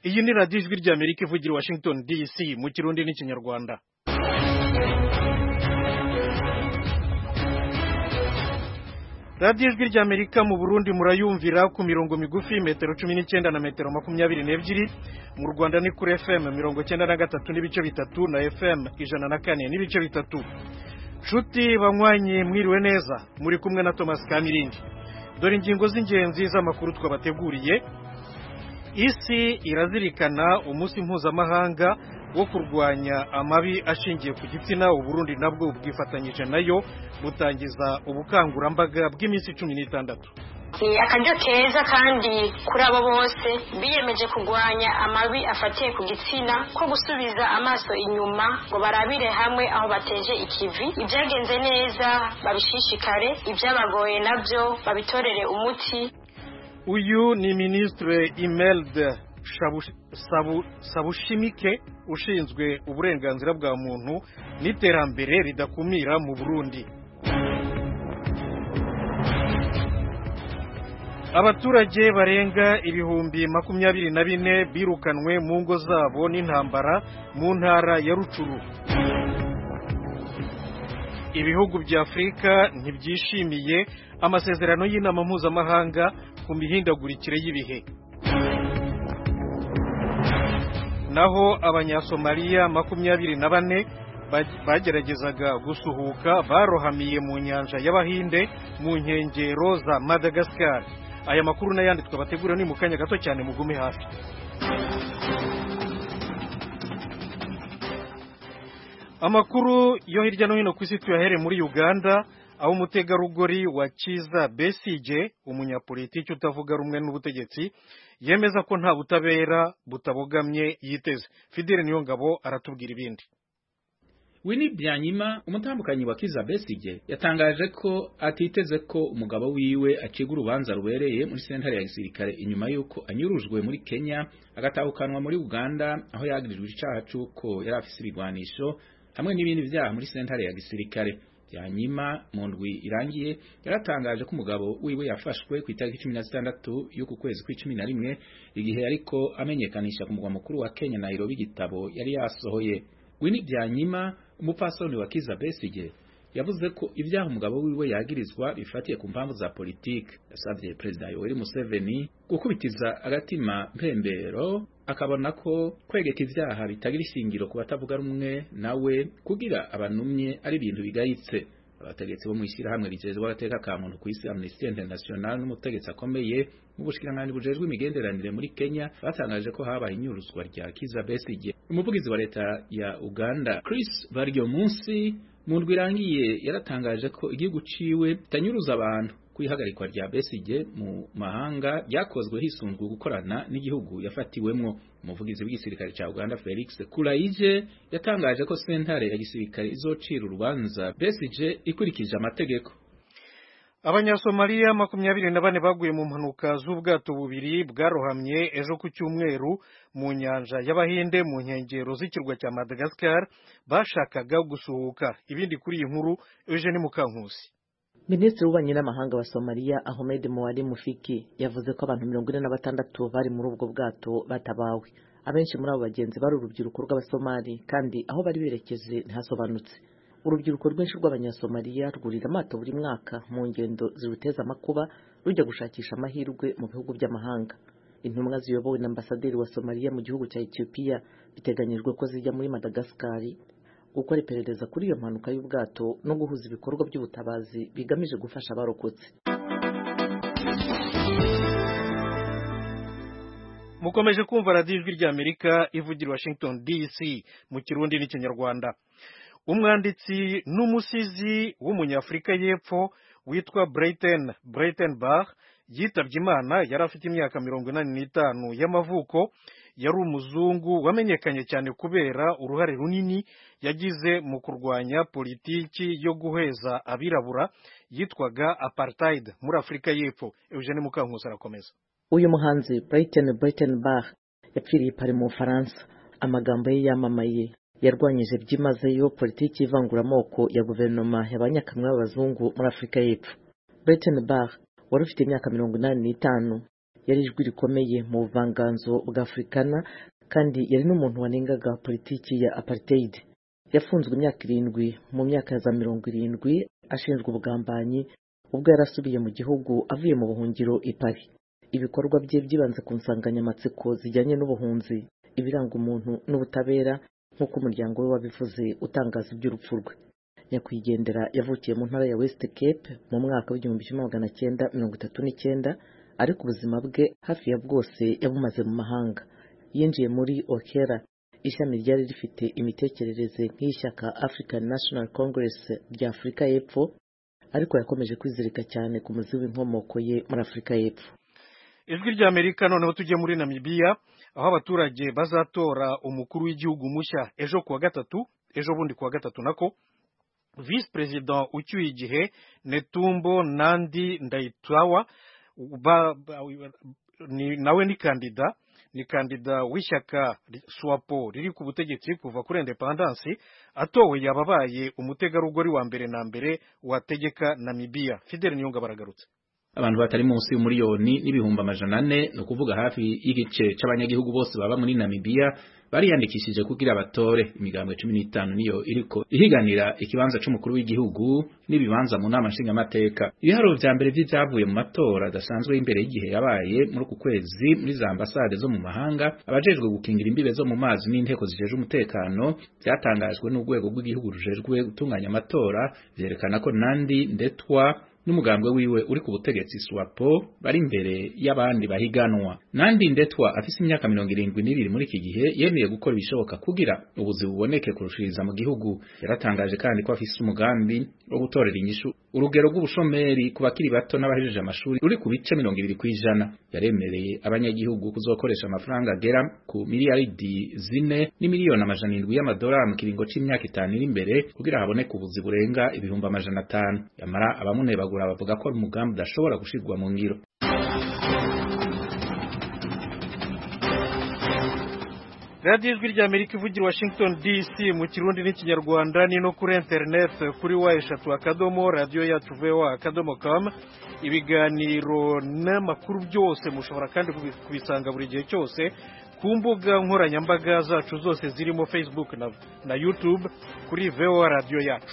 iyi ni radiyo ijwi ry'amerika ivugira i washington dc mu kirundi n'ikinyarwanda radiyo ijwi ry'amerika mu burundi murayumvira ku mirongo migufi metero cumi n'icyenda na metero makumyabiri n'ebyiri mu rwanda ni kuri fm mirongo cyenda na gatatu n'ibice bitatu na fm ijana na kane n'ibice bitatu nshuti banywanyi mwiriwe neza muri kumwe na thomas kamirindi dore ingingo z'ingenzi z'amakuru twabateguriye isi irazirikana umunsi mpuzamahanga wo kurwanya amabi ashingiye ku gitsina uburundi nabwo bwifatanyije nayo butangiza ubukangurambaga bw'iminsi cumi n'itandatu ni akaryo keza kandi kuri abo bose biyemeje kurwanya amabi afatiye ku gitsina ko gusubiza amaso inyuma ngo barabire hamwe aho bateje ikivi ibyagenze neza babishishikare ibyabagoye nabyo babitorere umuti uyu ni minisitiri imelde sabushimike ushinzwe uburenganzira bwa muntu n'iterambere ridakumira mu burundi abaturage barenga ibihumbi makumyabiri na bine birukanwe mu ngo zabo n'intambara mu ntara ya rucuru ibihugu bya afurika ntibyishimiye amasezerano y'inama mpuzamahanga ku mihindagurikire y'ibihe naho abanyasomaliya makumyabiri na bane bageragezaga gusuhuka barohamiye mu nyanja y'abahinde mu nkengero za madagascar aya makuru n'ayandi twabategura ni mu kanya gato cyane mugume hafi amakuru yo hirya no hino ku isi tuyahere muri uganda aho umutegarugori wa kiza besige umunyapolitiki utavuga rumwe n'ubutegetsi yemeza ko nta butabera butabogamye yiteze fidele niyo ngabo aratubwira ibindi Winnie Byanyima umutambukanyi wa Kiza Besige yatangaje ko atiteze ko umugabo wiwe aciga urubanza rubereye muri sentare ya gisirikare inyuma yuko anyurujwe muri Kenya agatahukanwa muri Uganda aho yagirijwe icaha c'uko yari afise ibigwanisho hamwe n'ibindi vyaha muri sentare ya gisirikare Byanyima mu ndwi irangiye yaratangaje ko umugabo wiwe yafashwe ku itariki cumi na zitandatu y'uku kwezi kw'icumi na rimwe igihe yariko amenyekanisha ku mugwa mukuru wa Kenya Nairobi igitabo yari yasohoye Winnie Byanyima umupfasoni wa Kiza Besige yavuze ko ibyaha umugabo wiwe yagirizwa bifatiye ku mpamvu za politike yasabye Perezida Yoweri Museveni gukubitiza agatima mpembero akabona ko kwegeka ivyaha bitagira ishingiro ku batavuga rumwe nawe kugira abanumye ari ibintu bigayitse abategetsi bo mw'ishyirahamwe rijejwe agateka ka muntu ku isi Amnesty International n'umutegetsi akomeye mu bushikiranganji bujejwe imigenderanire muri Kenya batangaje ko habaye inyuruzwa rya Kiza Besigye umuvugizi wa leta ya Uganda Chris Baryomunsi mu ndwi irangiye yaratangaje ko igihugu ciwe kitanyuruza abantu kwihagarikwa rya Besigye mu mahanga ryakozwe hisunzwe gukorana n'igihugu yafatiwemwo umuvugizi w'igisirikare ca Uganda Felix Kulaije yatangaje ko sentare ya gisirikare izocira urubanza Besigye ikurikije amategeko abanyasomaliya makumyabiri na bane baguye mu mpanuka z'ubwato bubiri bwarohamye ejo ku cyumweru mu nyanja y'abahinde mu nkengero z'ikirwa cya madagascar bashakaga gusuhuka ibindi kuri iyi nkuru eugene mukankusi minisitiri w'ububanyi n'amahanga wa somaliya ahmed muwari mufiki yavuze ko abantu mirongo ine na batandatu bari muri ubwo bwato batabawe abenshi muri abo bagenzi bari urubyiruko rw'abasomali kandi aho bari berekeje ntihasobanutse urubyiruko rwinshi rw'abanyasomaliya rwurira amato buri mwaka mu ngendo ziruteza amakuba rujya gushakisha amahirwe mu bihugu by'amahanga intumwa ziyobowe na ambasaderi wa somaliya mu gihugu cya etiyopiya biteganyijwe ko zijya muri madagasikari gukora iperereza kuri iyo mpanuka y'ubwato no guhuza ibikorwa by'ubutabazi bigamije gufasha abarokotse mukomeje kumva radiyo ijwi ry'amerika ivugira washington dc mu kirundi n'ikinyarwanda umwanditsi n'umusizi w'umunyafurika y'epfo witwa Brayten Braytenbach yitabye imana yari afite imyaka mirongo inani n'itanu y'amavuko yari umuzungu wamenyekanye cyane kubera uruhare runini yagize mu kurwanya politiki yo guheza abirabura yitwaga apartheid muri afurika y'epfo eugene mukankusi arakomeza uyu muhanzi Brayten Braytenbach yapfiriye pari mu bufaransa amagambo ye yamamaye yarwanyije byimazeyo politiki y'ivanguramoko ya guverinoma y'abanyakamwe b'abazungu muri afurika y'epfo Braytenbach wari ufite imyaka mirongo inani n'itanu yari ijwi rikomeye mu buvanganzo bwa afurikana kandi yari n'umuntu wanengaga politiki ya apartheid yafunzwe imyaka irindwi mu myaka ya za mirongo irindwi ashinjwa ubugambanyi ubwo yari asubiye mu gihugu avuye mu buhungiro i Paris ibikorwa bye byibanze ku nsanganyamatsiko zijyanye n'ubuhunzi ibiranga umuntu n'ubutabera nk'uko umuryango we wabivuze utangaza iby'urupfu rwe nyakwigendera yavukiye mu ntara ya West Cape mu mwaka w'igihumbi kimwe magana cyenda mirongo itatu n'icyenda ariko ubuzima bwe hafi ya bwose yabumaze mu mahanga yinjiye muri okera ishami ryari rifite imitekerereze nk'iy'ishyaka African National Congress rya Afurika y'Epfo ariko yakomeje kwizirika cyane ku muzi w'inkomoko ye muri Afurika y'Epfo ijwi ry'amerika noneho tujye muri namibiya aho abaturage bazatora umukuru w'igihugu mushya ejo kuwa gatatu ejo bundi kuwa gatatu nako visi perezida ucyuye igihe netumbo nandi ndayitwawa nawe ni kandida ni kandida w'ishyaka swapo riri ku butegetsi kuva kuri independansi atowe yababaye umutegarugori wa mbere na mbere wategeka namibiya fideli niyunga baragarutse abantu batari munsi y'umuriyoni n'ibihumbi amajana ane ni ukuvuga hafi y'igice c'abanyagihugu bose baba muri Namibia bariyandikishije kugira batore imigambwe cumi n'itanu niyo iriko ihiganira ikibanza c'umukuru w'igihugu n'ibibanza mu nama nshingamateka ibiharuro vya mbere vy'ivyavuye mu matora adasanzwe y'imbere y'igihe yabaye muri uku kwezi muri za ambasade zo mu mahanga abajejwe gukingira imbibe zo mu mazi n'inteko zijejwe umutekano vyatangajwe n'urwego rw'igihugu rujejwe gutunganya amatora vyerekana ko nandi ndetwa n'umugambwe wiwe uri ku butegetsi swapo bari imbere y'abandi bahiganwa nandi ndetwa afise imyaka mirongo irindwi n'ibiri muri iki gihe yemeye gukora ibishoboka kugira ubuzi buboneke kurushiriza mu gihugu yaratangaje kandi ko afise umugambi wo gutorera inyishu urugero rw'ubushomeri ku bakiri bato n'abahejeje amashuri ruri ku bice mirongo ibiri kw'ijana yaremereye abanyagihugu kuzokoresha amafaranga agera ku miliyaridi zine n'imiliyoni amajana indwi y'amadolari mu kiringo c'imyaka itanu iri imbere kugira haboneke ubuzi burenga ibihumbi amajana atanu yamara abamunebagura bavuga ko ari umugambi udashobora gushirwa mu ngiro radiyo ijwi ry'amerika ivugira washington dc mu kirundi n'ikinyarwanda ni no kuri interineti kuri wa eshatu akadomo radiyo yacu voa akadomo kamu ibiganiro n'amakuru byose mushobora kandi kubisanga buri gihe cyose ku mbuga nkoranyambaga zacu zose zirimo facebook na, na youtube kuri voa radiyo yacu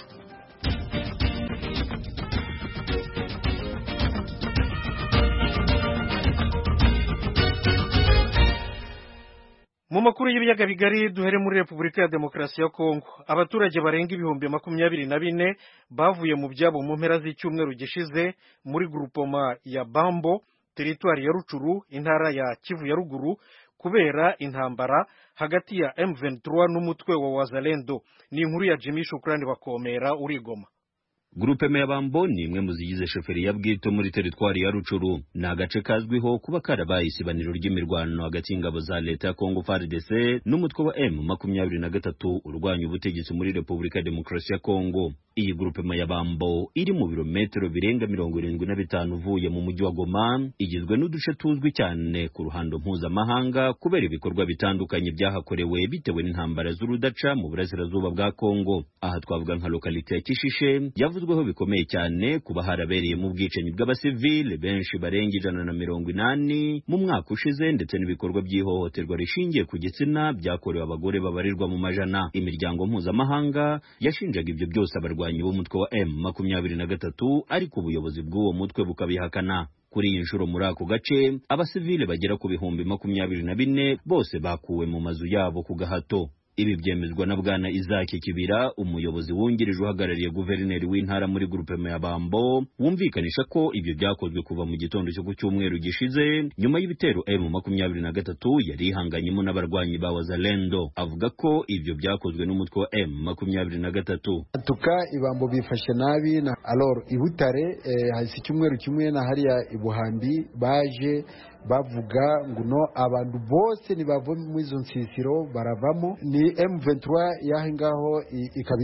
mu makuru y'ibiyaga bigari duhere muri repubulika ya demokarasi ya kongo abaturage barenga ibihumbi makumyabiri na bine bavuye mu byabo mu mpera z'icyumweru gishize muri grupoma ya bambo teritwari ya rucuru intara ya kivu ya ruguru kubera intambara hagati ya M23 n'umutwe wa wazalendo ni inkuru ya jimmy shukurani bakomera urigoma Gurupe Meyabambo ni imwe mu zigize shoferi ya bwito muri teritwari ya Rucuru. Ni agace kazwiho kuba karabaye isibaniro ry'imirwano hagati y'ingabo za leta ya Kongo FARDC n'umutwe wa M makumyabiri na gatatu urwanya ubutegetsi muri Repubulika ya Demokarasi ya Kongo. Iyi gurupe Meyabambo iri mu birometero birenga mirongo irindwi na bitanu uvuye mu mujyi wa Goma, igizwe n'uduce tuzwi cyane ku ruhando mpuzamahanga kubera ibikorwa bitandukanye byahakorewe bitewe n'intambara z'urudaca mu burasirazuba bwa Kongo. Aha twavuga nka lokalite ya Kishishe yavuze bivuzweho bikomeye cyane kuba harabereye mu bwicanyi bw'abasivile benshi barenga ijana na mirongo inani mu mwaka ushize ndetse n'ibikorwa by'ihohoterwa rishingiye ku gitsina byakorewe abagore babarirwa mu majana imiryango mpuzamahanga yashinjaga ibyo byose abarwanyi b'umutwe wa M makumyabiri na gatatu ariko ubuyobozi bw'uwo mutwe bukabihakana kuri iyi nshuro muri ako gace abasivile bagera ku bihumbi makumyabiri na bine bose bakuwe mu mazu yabo ku gahato ibi byemezwa na bwana Isaac Kibira umuyobozi wungirije uhagarariye guverineri w'intara muri grupe ya Bambo wumvikanisha ko ibyo byakozwe kuva mu gitondo cyo ku cyumweru gishize nyuma y'ibitero M makumyabiri na gatatu yari ihanganyemo n'abarwanyi ba Wazalendo avuga ko ibyo byakozwe n'umutwe wa M makumyabiri na gatatu tuka ibambo bifashe nabi na alor ibutare eh, hasi icyumweru kimwe na hariya ibuhambi baje bavuga ngo no abantu bose nibava mu izo nsisiro baravamo ni M23 yaho ngaho ikabizo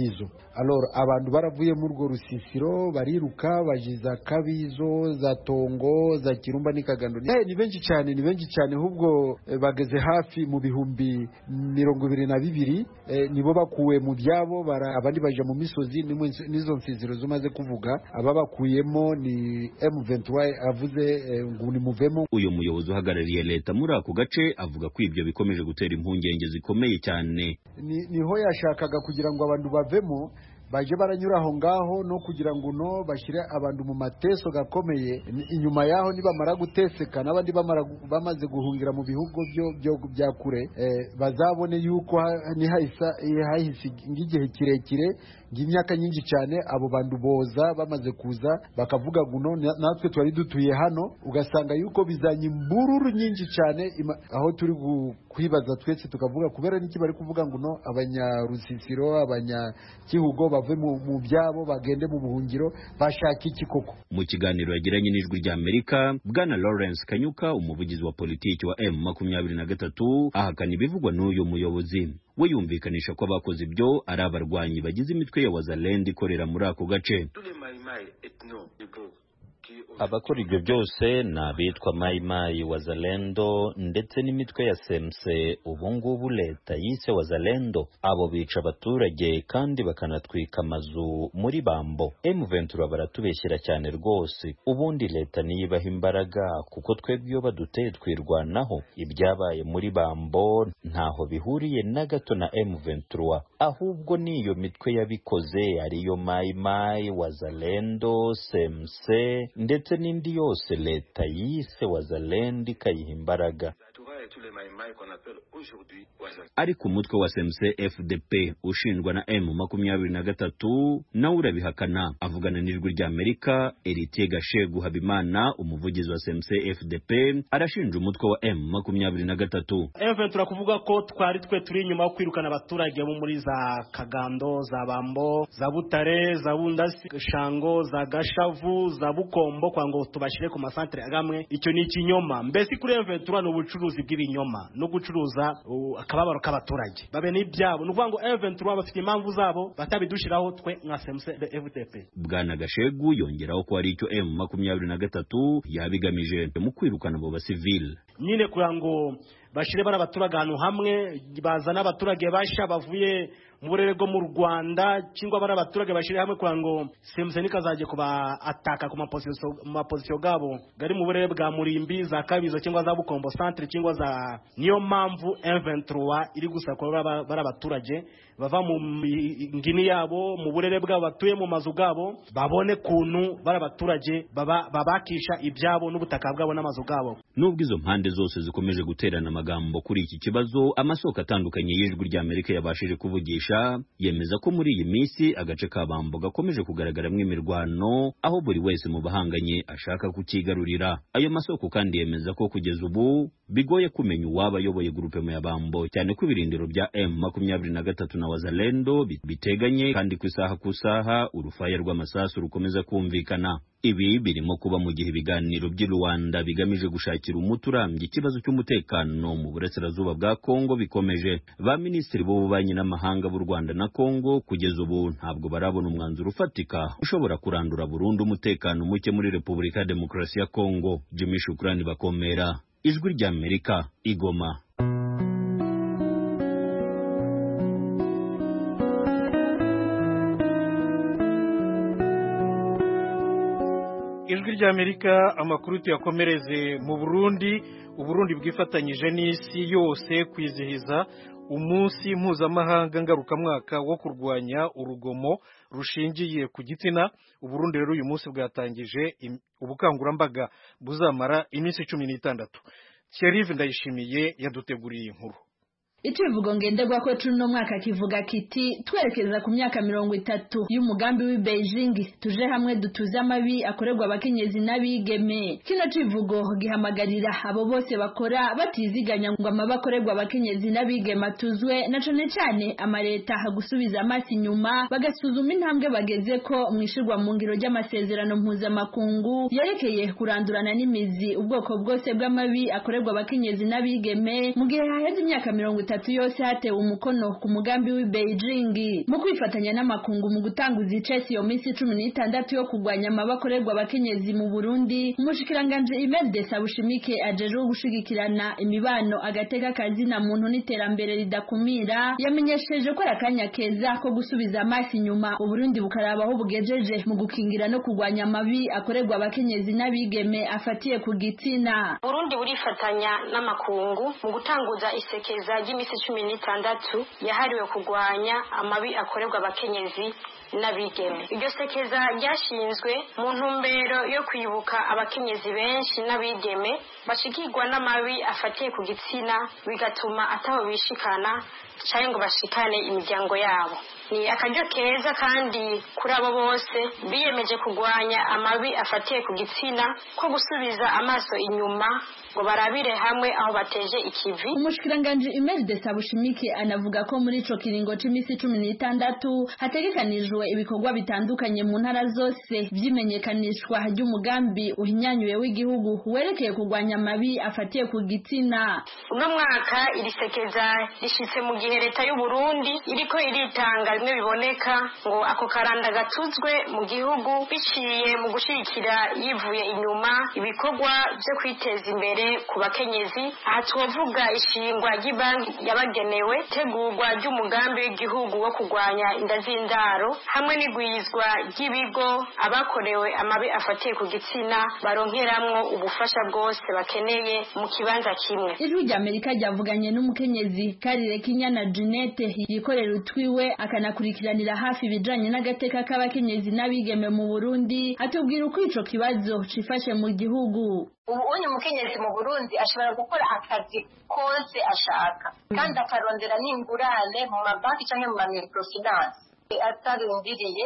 alor abantu baravuye muri urwo rusisiro bariruka baje za kabizo za tongo za kirumba n'ikagando Eh, ni benshi cyane ni benshi cyane ahubwo eh, bageze hafi mu bihumbi mirongo ibiri na bibiri eh, nibo bakuwe mu byabo bara- abandi baja mu misozi nimwe n'izo nsiziro zumaze kuvuga ababakuyemo ni M23 avuze eh, ngo nimuvemo uyu muyobozi uhagarariye leta muri ako gace avuga ko ibyo bikomeje gutera impungenge zikomeye cyane ni- niho yashakaga kugira ngo abantu bavemo baje baranyura aho ngaho no kugira ngo no bashyire abantu mu mateso gakomeye Ni- inyuma yaho nibamara guteseka n'abandi bamara gu- bamaze guhungira mu bihugu byo byo bya kure eh, bazabone yuko ha- nihahisa hahise nk'igihe kirekire ng'imyaka nyinshi cyane abo bantu boza bamaze kuza bakavuga ngo no na- natwe twari dutuye hano ugasanga yuko bizanye imbururu nyinshi cyane ima- aho turi gu- kwibaza twese tukavuga kubera n'iki bari kuvuga ngo no abanyarusisiro abanyakihugo bave mu mu byabo bagende mu buhungiro bashaka iki koko mu kiganiro yagiranye n'ijwi rya amerika bwana lawrence kanyuka umuvugizi wa politiki wa m makumyabiri na gatatu ahakana ibivugwa n'uyu muyobozi we yumvikanisha ko abakoze ibyo ari abarwanyi bagize imitwe ya wazalend ikorera muri ako gace abakora ibyo byose ni abitwa mayimayi wazalendo ndetse n'imitwe ya semse ubu ngubu leta yise wazalendo abo bica abaturage kandi bakanatwika amazu muri bambo M23 baratubeshyira cyane rwose ubundi leta niyo ibaha imbaraga kuko twebwe iyo baduteye twirwanaho ibyabaye muri bambo ntaho bihuriye na gato na M23 ahubwo niyo mitwe yabikoze ariyo mayimayi wazalendo semse ndetse n'indi yose leta yise wazalendo ikayiha imbaraga ariko umutwe wa semse fdp ushinjwa na m makumyabiri na gatatu nawe urabihakana avugana n'ijwi rya amerika eritiye gashegu habimana umuvugizi wa semse fdp arashinja umutwe wa m makumyabiri na gatatu efe turakuvuga ko twari twe turi inyuma yo kwirukana abaturage bo muri za kagando za bambo za butare za bundasi shango za gashavu za bukombo kwa ngo tubashyire ku masantere agamwe icyo ni ikinyoma mbese kuri efe ni ubucuruzi bw'ibinyoma no gucuruza uh, akababaro k'abaturage babe n'ibyabo ni ukuvuga ngo efe bafite impamvu zabo batabidushyiraho twe nka semuse de fdp bwana gashegu yongeraho ko hari icyo m makumyabiri na gatatu yabigamije mu kwirukana abo basivile nyine kugira ngo bashyire bari abaturage ahantu hamwe bazane abaturage bashya bavuye mu burere bwo mu rwanda cyangwa bari abaturage bashyire hamwe kugira ngo semuseni kazajya kuba ataka ku mapozisiyo mu mapozisiyo gabo gari mu burere bwa murimbi za kabizo cyangwa za bukombo centre cyangwa za niyo mpamvu M23 iri gusakura bari bari abaturage bava mu mi- ngini yabo mu burere bwabo batuye mu mazu gabo babone kuntu bari abaturage baba- babakisha ibyabo n'ubutaka bwabo n'amazu gabo nubwo izo mpande zose zikomeje guterana amagambo kuri iki kibazo amasoko atandukanye y'ijwi rya amerika yabashije kuvugisha yemeza ko muri iyi minsi agace ka bambo gakomeje kugaragaramo imirwano aho buri wese mu bahanganye ashaka kukigarurira ayo masoko kandi yemeza ko kugeza ubu bigoye kumenya uwaba ayoboye gurupe ya bambo cyane ko ibirindiro bya m makumyabiri na gatatu na wazalendo bi- biteganye kandi ku isaha ku isaha urufaya rw'amasasu rukomeza kumvikana ibi birimo kuba mu gihe ibiganiro by'i rwanda bigamije gushakira umuti urambye ikibazo cy'umutekano mu burasirazuba bwa kongo bikomeje ba minisitiri b'ububanyi n'amahanga b'u rwanda na kongo kugeza ubu ntabwo barabona umwanzuro ufatika ushobora kurandura burundu umutekano muke muri repubulika ya demokarasi ya kongo jimmy shukurani bakomera ijwi ry'amerika igoma ijwi ry'amerika amakuru tuyakomereze mu burundi uburundi bwifatanyije n'isi yose kwizihiza umunsi mpuzamahanga ngarukamwaka wo kurwanya urugomo rushingiye ku gitsina uburundi rero uyu munsi bwatangije im- ubukangurambaga buzamara iminsi cumi n'itandatu thierry ndayishimiye yaduteguriye iyi nkuru Icivugo ngenderwako cuno mwaka kivuga kiti twerekeza ku myaka mirongo itatu y'umugambi w'i Beijing tuje hamwe dutuze amabi akorerwa abakenyezi n'abigeme kino civugo gihamagarira abo bose bakora batiziganya ngo amabi akorerwa abakenyezi n'abigeme atuzwe na cane cane amareta gusubiza amaso inyuma bagasuzuma intambwe bageze ko mwishirwa mu ngiro ry'amasezerano mpuzamakungu yerekeye kurandurana n'imizi ubwoko bwose bw'amabi akorerwa abakenyezi n'abigeme mu gihe haheze imyaka mirongo itatu itatu yose hatewe umukono ku mugambi w'i Beijing mu kwifatanya n'amakungu mu gutanguza icesi iyo minsi cumi n'itandatu yo kurwanya amabakorerwa abakenyezi mu Burundi umushikiranganje Imelda Sabushimike ajejwe gushigikirana imibano agateka kazina muntu n'iterambere ridakumira yamenyesheje ko ari akanya keza ko gusubiza amaso inyuma Uburundi bukaraba aho bugejeje mu gukingira no kurwanya amabi akorerwa abakenyezi n'abigeme afatiye ku gitsina Burundi burifatanya n'amakungu mu gutanguza isekeza ry'imisi cumi n'itandatu yahariwe kurwanya amabi akorerwa abakenyezi n'abigeme iryo sekeza ryashinzwe mu ntumbero yo kwibuka abakenyezi benshi n'abigeme bashikirwa n'amabi afatiye ku gitsina bigatuma ataho bishikana cyangwa ngo bashikane imiryango yabo ni akaryo keza kandi kuri abo bose biyemeje kurwanya amabi afatiye ku gitsina ko gusubiza amaso inyuma ngo barabire hamwe aho bateje ikivi umushikiranganje Imelda Sabushimike anavuga ko muri ico kiringo c'imisi cumi n'itandatu hategekanijwe ibikorwa bitandukanye mu ntara zose vy'imenyekanishwa ry'umugambi uhinyanyuye w'igihugu werekeye kurwanya amabi afatiye ku gitsina uno mwaka iri sekeza rishitse mu gihe leta y'u Burundi iriko iritanga bimwe biboneka ngo ako karanda gatuzwe mu gihugu biciye mu gushigikira yivuye inyuma ibikorwa vyo kwiteza imbere ku bakenyezi aha twovuga ishingwa ry'ibanki yabagenewe itegurwa ry'umugambi w'igihugu wo kurwanya inda z'indaro hamwe n'igwizwa ry'ibigo abakorewe amabi afatiye ku gitsina baronkeramwo ubufasha bwose bakeneye mu kibanza kimwe ijwi rya amerika ryavuganye n'umukenyezi karire kinyana Jeanette yikorera utwiwe akanakurikiranira hafi ibijanye n'agateka k'abakenyezi n'abigeme mu Burundi atubwira uko ico kibazo cifashe mu gihugu ubu unye umukenyezi mu burundi ashobora gukora akazi kose ashaka kandi akarondera n'ingurane mu mabanki cyangwa mu mamikrofinance atarindiriye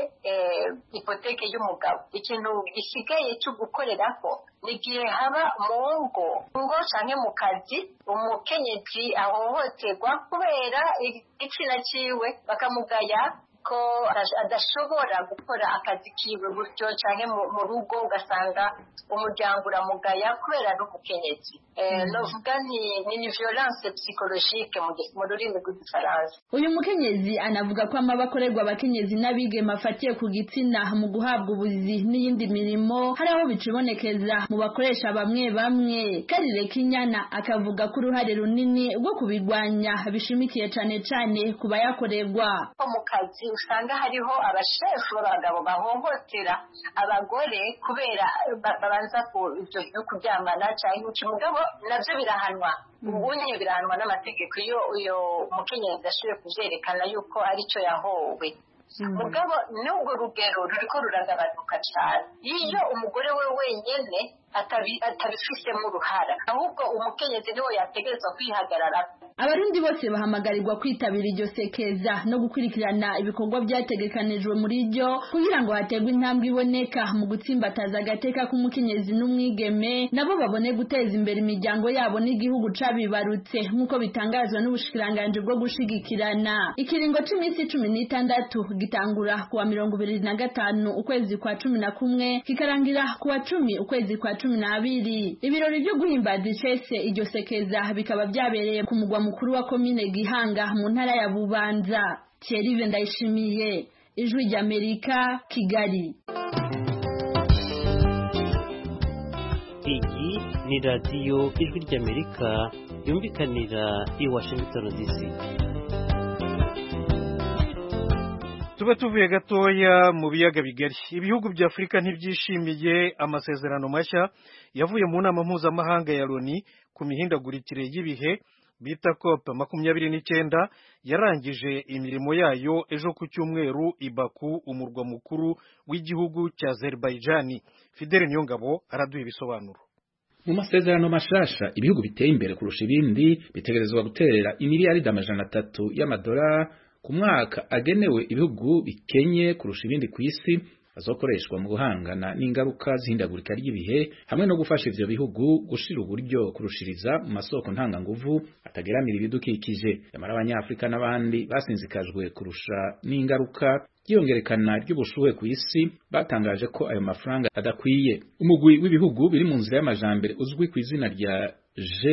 ipoteke y'umugabo ikintu gisigaye cyo gukoreraho ni igihe haba mu ngo ngo cyangwa mu kazi umukenyezi ahohoterwa kubera igitsina cyiwe bakamugaya ko adashobora gukora akazi kiwe gutyo cyangwa mu rugo ugasanga umuryango uramugaya kubera ari umukenyezi novuga ni ni violence psychologique mu rurimi rw'igifaransa uyu mukenyezi anavuga ko amaba akorerwa abakenyezi n'abigeme afatiye ku gitsina mu guhabwa ubuzi n'iyindi mirimo hari aho bicibonekeza mu bakoresha bamwe bamwe karire kinyana akavuga ko uruhare runini rwo kubirwanya bishimikiye cyane cyane ku bayakorerwa mu kazi usanga hariho abashefu b'abagabo bahohotera abagore kubera babanza ibyo byo kuryamana cyangwa iki mugabo nabyo birahanwa ubunye birahanwa n'amategeko iyo uyo mukenyezi ashoboye kuvyerekana yuko aricyo yahowe mugabo n'ubwo rugero ruriko ruragabanuka cyane iyo umugore we wenyene atabifisemo uruhara ahubwo umukenyezi niwe yategerezwa kwihagarara abarundi bose bahamagarirwa kwitabira iryo sekeza no gukurikirana ibikorwa byategekanijwe muri ryo kugira ngo haterwe intambwe iboneka mu gutsimbataza agateka k'umukenyezi n'umwigeme nabo babone guteza imbere imiryango yabo n'igihugu cabibarutse nk'uko bitangazwa n'ubushikiranganji bwo gushigikirana ikiringo c'iminsi cumi n'itandatu gitangura kuwa mirongo ibiri na gatanu ukwezi kwa cumi na kumwe kikarangira kuwa cumi ukwezi kwa cumi n'abiri ibirori byo guhimbaza icese iryo sekeza bikaba byabereye ku mugwa mukuru wa komine Gihanga mu ntara ya Bubanza Thierry Ndayishimiye ijwi ry'Amerika Kigali iyi ni radiyo ijwi ry'Amerika yumvikanira i Washington DC tube tuvuye gatoya mu biyaga bigari ibihugu bya afurika ntibyishimiye amasezerano mashya yavuye mu nama mpuzamahanga ya loni ku mihindagurikire y'ibihe bita cop makumyabiri n'icyenda yarangije imirimo yayo ejo ku cyumweru i Baku umurwa mukuru w'igihugu cya Azerbaijan Fidel Niyongabo araduha ibisobanuro mu masezerano mashasha ibihugu biteye imbere kurusha ibindi bitegerezwa guterera imiliyaridi amajana atatu y'amadolari ku mwaka agenewe ibihugu bikenye kurusha ibindi ku isi azokoreshwa mu guhangana n'ingaruka z'ihindagurika ry'ibihe hamwe no gufasha ivyo bihugu gushira uburyo kurushiriza mu masoko ntanganguvu atageramira ibidukikije yamara abanyafurika n'abandi basinzikajwe kurusha n'ingaruka ryiyongerekana ry'ubushuhe ku isi batangaje ko ayo mafaranga adakwiye umugwi w'ibihugu biri mu nzira y'amajambere uzwi ku izina rya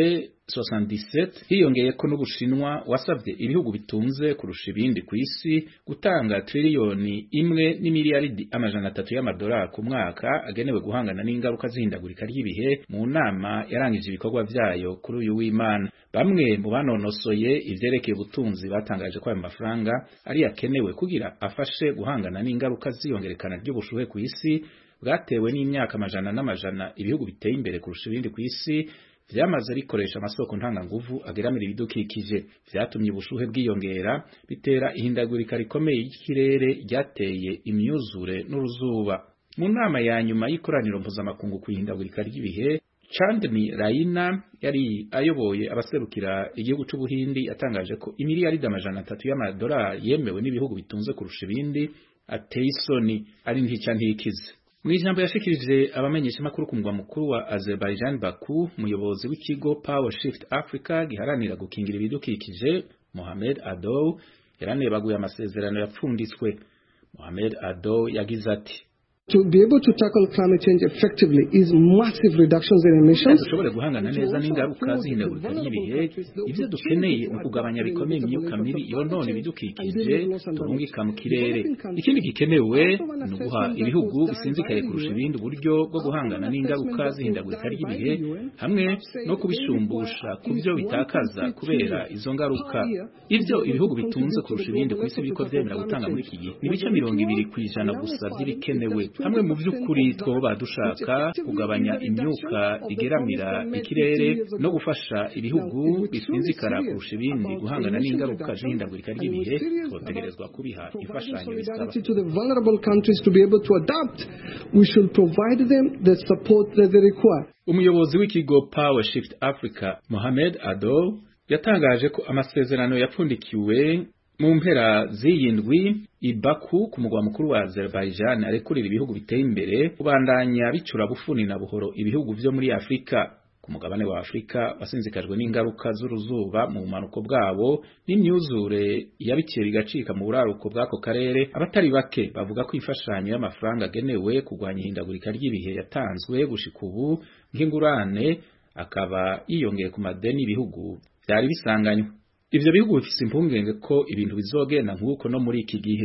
77 hiyongeye ko n'ubushinwa wasabye ibihugu bitunze kurusha ibindi ku isi gutanga triliyoni imwe n'imiliyaridi amajana atatu y'amadolari ku mwaka agenewe guhangana n'ingaruka z'ihindagurika ry'ibihe mu nama yarangije ibikorwa vyayo kuri uyu w'Imana bamwe mu banonosoye ivyerekeye ubutunzi batangaje ko ayo mafaranga ari yakenewe kugira afashe guhangana n'ingaruka z'iyongerekana ry'ubushuhe ku isi bwatewe n'imyaka amajana n'amajana ibihugu biteye imbere kurusha ibindi ku isi vyamaze rikoresha amasoko ntanganguvu ageramira ibidukikije vyatumye ubushuhe bwiyongera bitera ihindagurika rikomeye y'ikirere ryateye imyuzure n'uruzuba mu nama ya nyuma y'ikoraniro mpuzamakungu ku ihindagurika ry'ibihe Chandni Raina yari ayoboye abaserukira igihugu c'Ubuhindi yatangaje ko imiliyaridi amajana atatu y'amadolari yemewe n'ibihugu bitunze kurusha ibindi ateye isoni ari ntica ntikize mu ijambo yashikirije abamenyeshamakuru ku mugwa mukuru wa Azerbaijan Baku umuyobozi w'ikigo Power Shift Africa giharanira gukingira ibidukikije Mohamed Adow yaranebaguye amasezerano yapfunditswe Mohamed Adow yagize ati To be able to tackle climate change effectively is massive reductions in emissions. dushobore guhangana neza n'ingaruka z'ihindagurika ry'ibihe ibyo dukeneye ni ukugabanya bikomeye imyuka mibi yonona ibidukikije turungika mu kirere ikindi gikenewe ni uguha ibihugu bisinzikaye kurusha ibindi uburyo bwo guhangana n'ingaruka z'ihindagurika ry'ibihe hamwe no kubishumbusha ku byo bitakaza kubera izo ngaruka ibyo ibihugu bitunze kurusha ibindi ku isi biriko vyemera gutanga muri iki gihe ni ibice mirongo ibiri ku ijana gusa vy'ibikenewe hamwe mu by'ukuri twoba dushaka kugabanya imyuka igeramira ikirere no gufasha ibihugu bisinzikara kurusha ibindi guhangana n'ingaruka z'ihindagurika ry'ibihe twotegerezwa kubiha imfashanyo bisaba to the vulnerable countries to be able to adapt, we should provide them the support that they require. umuyobozi w'ikigo Power Shift Africa Mohamed Ado yatangaje ko amasezerano yapfundikiwe mu mpera z'iyindwi i Baku ku mugwa mukuru wa Azerbaijan arekurira ibihugu biteye imbere kubandanya bicura bufuni na buhoro ibihugu vyo muri Afrika ku mugabane wa Afrika wasinzikajwe n'ingaruka z'uruzuba mu bumanuko bwabo n'imyuzure yabikiye bigacika mu buraruko bw'ako karere abatari bake bavuga ko imfashanyo y'amafaranga agenewe kurwanya ihindagurika ry'ibihe yatanzwe gushika ubu nk'ingurane akaba yiyongeye ku madeni y'ibihugu byari bisanganywe ivyo bihugu bifise impungenge ko ibintu bizogenda nk'uko no muri iki gihe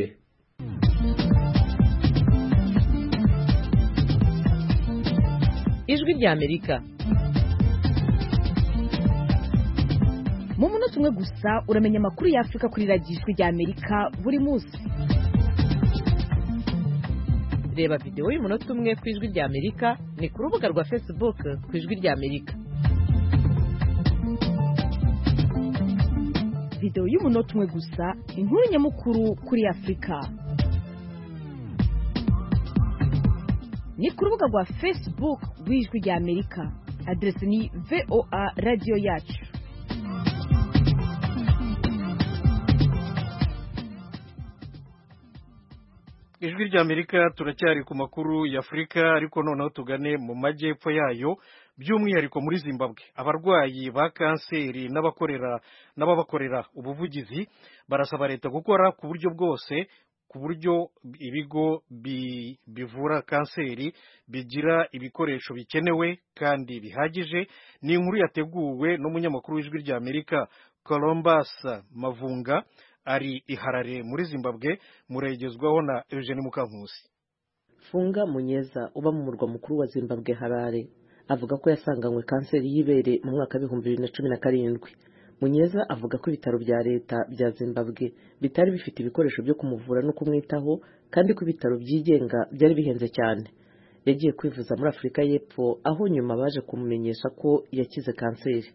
ijwi rya amerika mu munota umwe gusa uramenya amakuru ya afurika kuri radiyo ijwi rya amerika buri munsi reba videwo y'umunota umwe ku ijwi rya amerika ni ku rubuga rwa facebook ku ijwi rya amerika videwo y'umunota umwe gusa inkuru nyamukuru kuri afurika ni ku rubuga rwa facebook rw'ijwi rya amerika aderesi ni voa radiyo yacu ijwi ry'amerika turacyari ku makuru y'afurika ariko noneho tugane mu majyepfo yayo by'umwihariko muri zimbabwe abarwayi ba kanseri n'abakorera n'ababakorera ubuvugizi barasaba leta gukora ku buryo bwose ku buryo ibigo bivura kanseri bigira ibikoresho bikenewe kandi bihagije ni inkuru yateguwe n'umunyamakuru w'ijwi ry'amerika columbus mavunga ari iharare muri zimbabwe muregezwaho na eugene mukankusi funga munyeza uba mu murwa mukuru wa zimbabwe harare avuga ko yasanganywe kanseri y'ibere mu mwaka w'ibihumbi bibiri na cumi na karindwi munyeza avuga ko ibitaro bya leta bya zimbabwe bitari bifite ibikoresho byo kumuvura no kumwitaho kandi ko ibitaro byigenga byari bihenze cyane yagiye kwivuza muri afurika y'epfo aho nyuma baje kumumenyesha ko yakize kanseri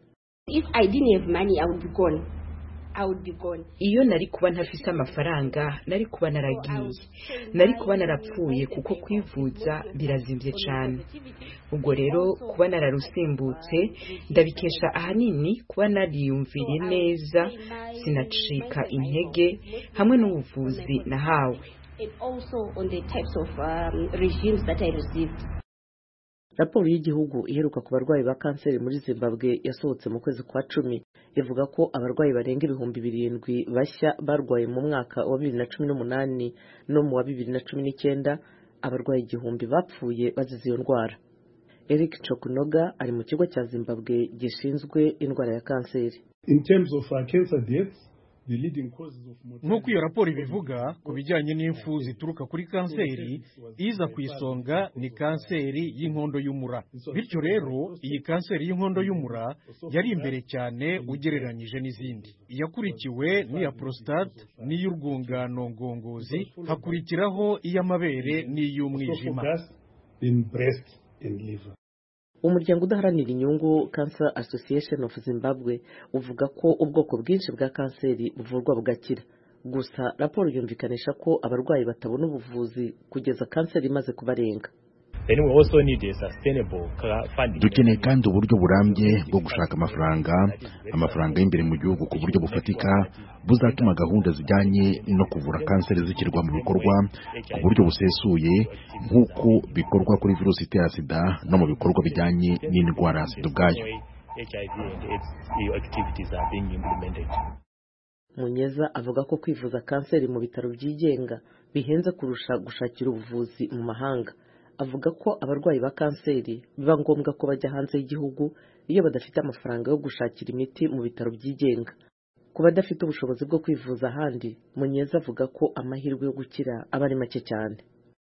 iyo nari kuba ntafise amafaranga nari kuba naragiye nari kuba narapfuye kuko kwivuza birazimbye cyane ubwo rero kuba nararusimbutse ndabikesha ahanini kuba nariyumviriye neza sinacika intege hamwe n'ubuvuzi nahawe raporo y'igihugu iheruka ku barwayi ba kanseri muri zimbabwe yasohotse mu kwezi kwa cumi ivuga ko abarwayi barenga ibihumbi birindwi bashya barwaye mu mwaka wa bibiri na cumi n'umunani no mu wa bibiri na cumi n'icyenda abarwayi igihumbi bapfuye bazize iyo ndwara eric chokunoga ari mu kigo cya zimbabwe gishinzwe indwara ya kanseri In terms of uh, cancer deaths, the leading causes of mortality nk'uko iyo raporo ibivuga ku bijyanye n'imfu zituruka kuri kanseri iza ku isonga ni kanseri y'inkondo y'umura bityo rero iyi kanseri y'inkondo y'umura yari imbere cyane ugereranyije n'izindi iyakurikiwe n'iya prostate n'iy'urwungano ngongozi hakurikiraho iy'amabere n'iy'umwijima in breast and liver. umuryango udaharanira inyungu cancer association of zimbabwe uvuga ko ubwoko bwinshi bwa kanseri buvurwa bugakira gusa raporo yumvikanisha ko abarwayi batabona ubuvuzi kugeza kanseri imaze kubarenga Then we also need a sustainable cra- funding. dukeneye kandi uburyo burambye bwo gushaka amafaranga amafaranga y'imbere mu gihugu ku buryo bufatika buzatuma gahunda zijyanye no kuvura kanseri zishyirwa mu bikorwa ku buryo busesuye nk'uko bikorwa kuri virusi itera sida no mu bikorwa bijyanye n'indwara ya sida ubwayo HIV and AIDS EU activities are being implemented. munyeza avuga ko kwivuza kanseri mu bitaro byigenga bihenze kurusha gushakira ubuvuzi mu mahanga avuga ko abarwayi ba kanseri biba ngombwa ko bajya hanze y'igihugu iyo badafite amafaranga yo gushakira imiti mu bitaro byigenga ku badafite ubushobozi bwo kwivuza ahandi munyeza avuga ko amahirwe yo gukira aba ari make cyane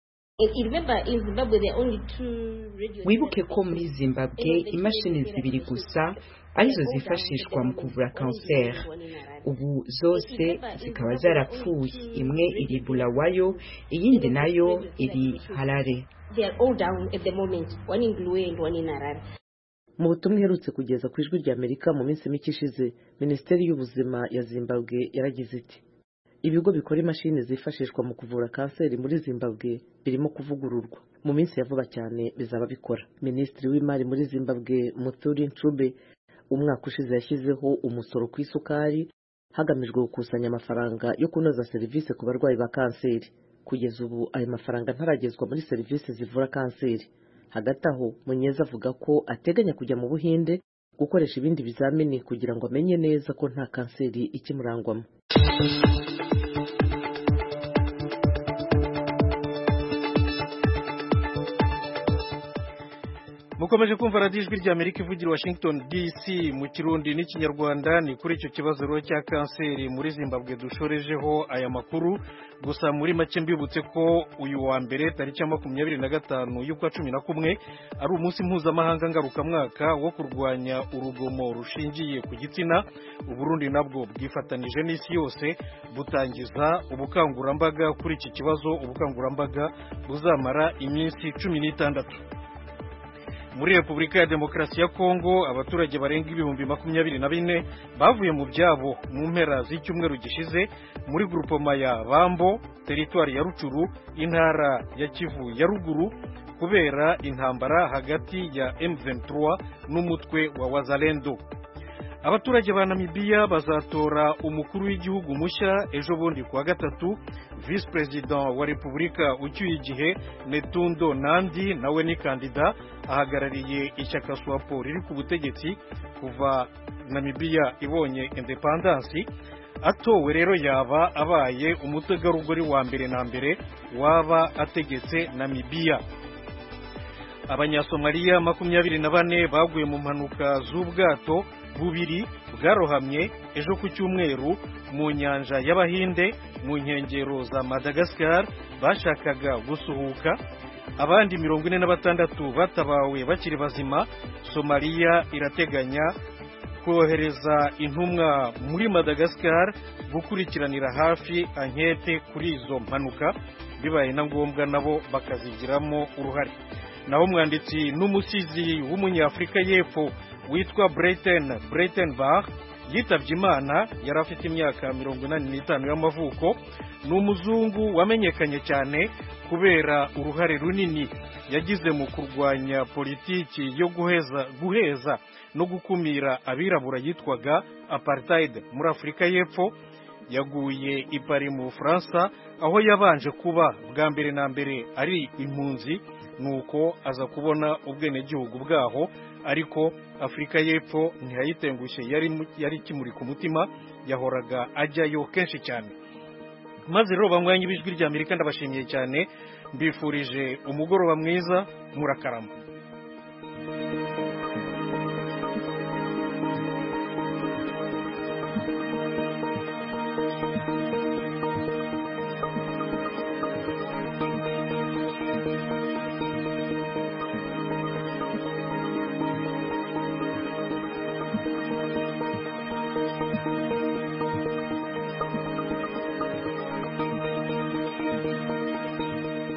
wibuke ko muri zimbabwe imashini zibiri gusa arizo zifashishwa mu kuvura kanseri ubu zose zikaba zarapfuye imwe iri bulawayo iyindi nayo iri harare They are all down at the moment, one in Glue and one in Harare. mu butumwa iherutse kugeza ku ijwi rya amerika mu minsi mike ishize minisiteri y'ubuzima ya zimbabwe yaragize iti ibigo bikora imashini zifashishwa mu kuvura kanseri muri zimbabwe birimo kuvugururwa mu minsi ya vuba cyane bizaba bikora minisitiri w'imari muri zimbabwe muthuri ncube umwaka ushize yashyizeho umusoro ku isukari hagamijwe gukusanya amafaranga yo kunoza serivisi ku barwayi ba kanseri kugeza ubu ayo mafaranga ntaragezwa muri serivisi zivura kanseri hagati aho munyeza avuga ko ateganya kujya mu buhinde gukoresha ibindi bizamini kugira ngo amenye neza ko nta kanseri ikimurangwamo mukomeje kumva radiyo ijwi rya amerika ivugira washington dc mu kirundi n'ikinyarwanda ni kuri icyo kibazo rero cya kanseri muri zimbabwe dushorejeho aya makuru gusa muri make mbibutse ko uyu wa mbere tariki ya makumyabiri na gatanu y'ukwa cumi na kumwe ari umunsi mpuzamahanga ngarukamwaka wo kurwanya urugomo rushingiye ku gitsina uburundi nabwo bwifatanije n'isi yose butangiza ubukangurambaga kuri iki kibazo ubukangurambaga buzamara iminsi cumi n'itandatu muri repubulika ya demokarasi ya kongo abaturage barenga ibihumbi makumyabiri na bine bavuye mu byabo mu mpera z'icyumweru gishize muri grupoma ya bambo teritwari ya rucuru intara ya kivu ya ruguru kubera intambara hagati ya M23 n'umutwe wa wazalendo abaturage ba namibiya bazatora umukuru w'igihugu mushya ejo bundi kuwa gatatu visi perezida wa repubulika ucyuye igihe netundo nandi nawe ni kandida ahagarariye ishyaka swapo riri ku butegetsi kuva namibiya ibonye indepandansi atowe rero yaba abaye umutegarugori wa mbere na mbere waba ategetse namibiya abanyasomaliya makumyabiri na bane baguye mu mpanuka z'ubwato bubiri bwarohamye ejo ku cyumweru mu nyanja y'abahinde mu nkengero za madagascar bashakaga gusuhuka abandi mirongo ine na batandatu batabawe bakiri bazima somaliya irateganya kohereza intumwa muri madagascar gukurikiranira hafi ankete kuri izo mpanuka bibaye na ngombwa nabo bakazigiramo uruhare naho umwanditsi n'umusizi w'umunyafurika y'epfo witwa Brayton Brayton Bar yitabye imana yari afite imyaka mirongo inani n'itanu y'amavuko ni umuzungu wamenyekanye cyane kubera uruhare runini yagize mu kurwanya politiki yo guheza guheza no gukumira abirabura yitwaga apartheid muri afurika y'epfo yaguye i Paris mu bufaransa aho yabanje kuba bwa mbere na mbere ari impunzi nuko aza kubona ubwenegihugu bwaho ariko afurika y'epfo ntiyayitengushye yari ikimuri ku mutima yahoraga ajyayo kenshi cyane maze rero banywanyi b'ijwi ry'amerika ndabashimiye cyane mbifurije umugoroba mwiza murakarama